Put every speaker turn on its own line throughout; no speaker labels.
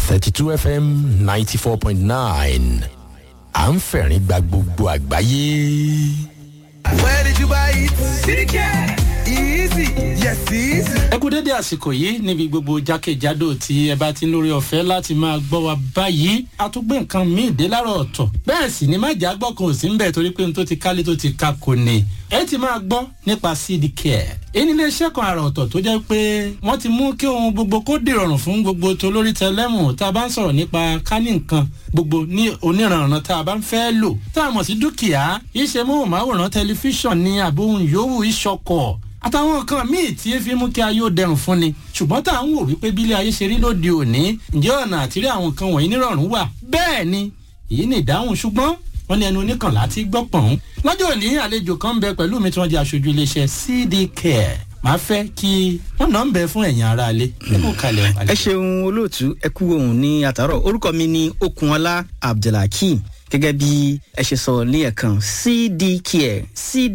thirty two fm ninety four point nine à ń fẹ̀rín gba gbogbo àgbáyé.
Where did you buy it? CK! Easy! Yes, easy!
ẹ kú dédé àsìkò yìí níbi gbogbo jákèjádò tí ẹ bá ti ń lórí ọ̀fẹ́ láti máa gbọ́ wa báyìí a tún gbé nǹkan míì dé láàárọ̀ ọ̀tọ̀ bẹ́ẹ̀ sì ni májà gbọ́ kan ò sí ń bẹ̀ torí pé n tó ti kálé tó ti ka kò ní ẹ ti máa gbọ́ nípa cd care èyí ní iṣẹ́ kan àrà ọ̀tọ̀ tó jẹ́ pé wọ́n ti mú kí ohun gbogbo kó dìrọ̀rùn fún gbogbo tó lórí tẹlẹ́mù tá a bá ń sọ̀rọ̀ nípa kání nǹkan gbogbo ní oníranran tá a bá ń fẹ́ lò tá a mọ̀ sí dúkìá iṣẹ́ móhùnmáwòrán tẹlifíṣàn ní àbóhùn yòówù ìṣọkọ̀ àtàwọn nǹkan míì tí fi mú kí ayé ó dẹrùn fún ni ṣùgbọ́n tá à ń wò wípé bílé ayé ṣe rí lóde òní ǹjẹ́ ọ̀nà àtìrí àwọn nǹkan wọ̀nyí nírọ̀rùn wà bẹ́ẹ̀ ni èyí ni ìdáhùn ṣùgbọ́n wọ́n ní ẹnu oníkànlá ti gbọ́ pọ̀n. lọ́jọ́ òní àlejò kan ń bẹ pẹ̀lú mi tí wọ́n jẹ́ aṣojú iléeṣẹ́ cd care máa fẹ́ kí wọ́n náà ń bẹ fún ẹ̀yìn ara alẹ́ nínú kalẹ̀
ẹ ṣeun olóòtú ẹ kú ohun ní àtàrọ orúkọ mi ni okunola abdulhakeem gẹ́gẹ́ bí ẹ ṣe sọ ní ẹ̀kan cdcare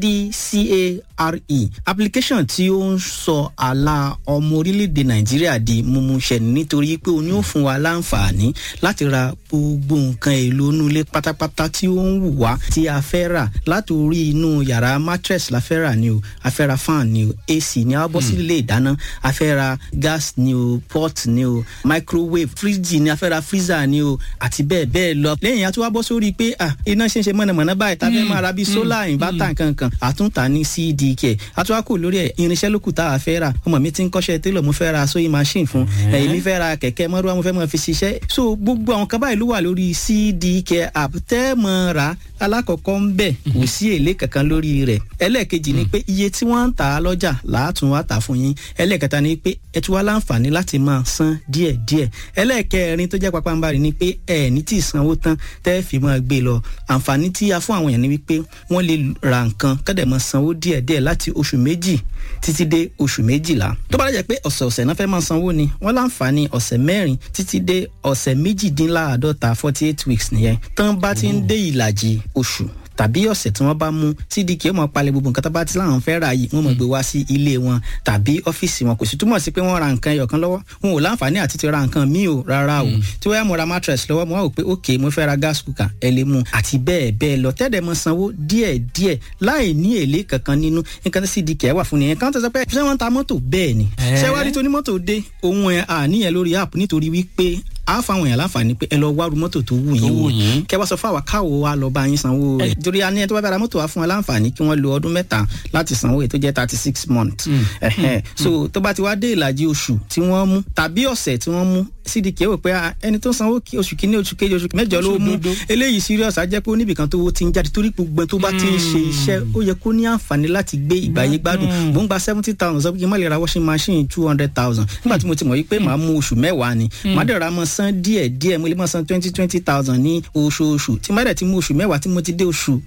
cdcare application tí ó ń sọ àlà ọmọ orílẹ̀-èdè nàìjíríà di mímúṣẹ nítorí pé o ní ó fún wa láǹfààní láti ra gbogbo nǹkan èlò inú ilé pátápátá tí ó ń wù wá tí a fẹ́ rà láti orí inú yàrá mattress la fẹ́ rà ni o a fẹ́ ra fan ni o ac ni a bọ́ sí ilé ìdáná a fẹ́ ra gas ni o pot ni o microwave fridge ni a fẹ́ ra freezer ni o àti bẹ́ẹ̀ bẹ́ẹ̀ lọ lẹ́yìn a tún wá bọ́ sórí pé ah iná ṣe ń ṣe mọ̀nàmọ́ná báyìí tá a fẹ́ máa ra bíi solar inverter nkankan àtúntà ní cdk àtúwákò lórí ẹ̀ irinṣẹ́ lókù tá a fẹ́ rà ọmọ mi ti ń kọ́ṣẹ́ télọ̀ mo fẹ́ ra sewing machine fún ẹ̀yìn mi fẹ́ ra kẹ̀kẹ́ mọ́rúwá mo fẹ́ mọ́ fi ṣiṣẹ́ so gbogbo àwọn kan báyìí ló wà lórí cdk app tẹ́ mọ́ ra alákọ̀ọ́kọ́ ń bẹ̀ kò sí èlé kankan lórí rẹ̀ ẹlẹ́ẹ̀kejì ni pé iye tí wọ́n ń tà á lọ́jà làátún wá tà fún yín ẹlẹ́ẹ̀kẹta ni pé ẹ tún wá láǹfààní láti máa san díẹ̀díẹ̀ ẹlẹ́ẹ̀kẹrin tó jẹ́ pápánbarì ni pé ẹ̀ ní tí ì sanwó tán tẹ́ fi máa gbé lọ àǹfààní tí a fún àwọn èèyàn ni wípé wọ́n lè ra nǹkan kọ́dẹ̀ máa sanwó díẹ̀díẹ̀ láti oṣù méjì títí dé oṣù méjìlá tó bá dẹ̀ pé ọ̀sẹ̀ọ̀sẹ̀ náà fẹ́ máa sanwó ni wọ́n láǹfààní ọ̀sẹ̀ mẹ́rin títí dé ọ̀sẹ̀ méjìdínláàádọ́ta forty eight weeks nìyẹn tán bá ti ń dé ìlàjì oṣù tàbí ọ̀sẹ̀ tí wọ́n bá mú cdk ó máa palẹ̀ gbogbo nǹkan tó bá ti láwọn fẹ́ rà yìí wọ́n máa gbé wá sí ilé wọn tàbí ọ́fíìsì wọn kò sì túmọ̀ sí pé wọ́n ra nǹkan ẹyọ̀kan lọ́wọ́ wọn ò láǹfààní àti ti ra nǹkan míì o rárá o tí wọ́n yá mo ra mattress lọ́wọ́ mo wá wò pé ok mo fẹ́ ra gas cooker ẹ lè mú àti bẹ́ẹ̀ bẹ́ẹ̀ lọ tẹ́lẹ̀ mọ sanwó díẹ̀ díẹ̀ láì ní èlé kankan nínú nǹkan tí cdk wà fún nìyẹn kan tó sọ pé ṣé wọ́n ta mọ́tò bẹ́ẹ̀ ni ṣé wá rí tonímọ́tò dé ohun ẹ̀ àníyàn lórí app nítorí wípé a fáwọn èèyàn láǹfààní pé ẹ lọ wá ru mọ́tò tó wù yín wò kẹ wá sọ fún àwa káwo wa lọ bá yín sanwó rẹ̀ torí a ní ẹ tó bá fẹ́ ra mọ́tò wa fún wa láǹfààní kí wọ́n lo ọdún mẹ́ta láti sanwó èyí tó jẹ́ thirty six months so tó bá ti wá dé ìlàjì oṣù tí wọ́n mú tàbí ọ̀sẹ̀ tí wọ́n mú cdk wò pé ẹni tó sanwó oṣù kínní oṣù kejì oṣù mẹ́jọ ló mú eléyìí serious á jẹ́ pé oníbìkan tó ti ń jáde torí gbogbo tó bá ti ń ṣe iṣẹ́ ó yẹ kó ní àǹfààní láti gbé ìgbàyé gbádùn mò ń gba seventy thousand sọ pé kí n má lè ra washing machine two hundred thousand nígbà tí mo ti mọ̀ yí pé màá mú oṣù mẹ́wàá ni màá dẹ̀ ra mọ́ san díẹ̀ díẹ̀ mo lè mọ̀ san twenty twenty thousand ní oṣooṣù tí má dẹ̀ ti mú oṣù mẹ́wàá tí mo ti dé oṣù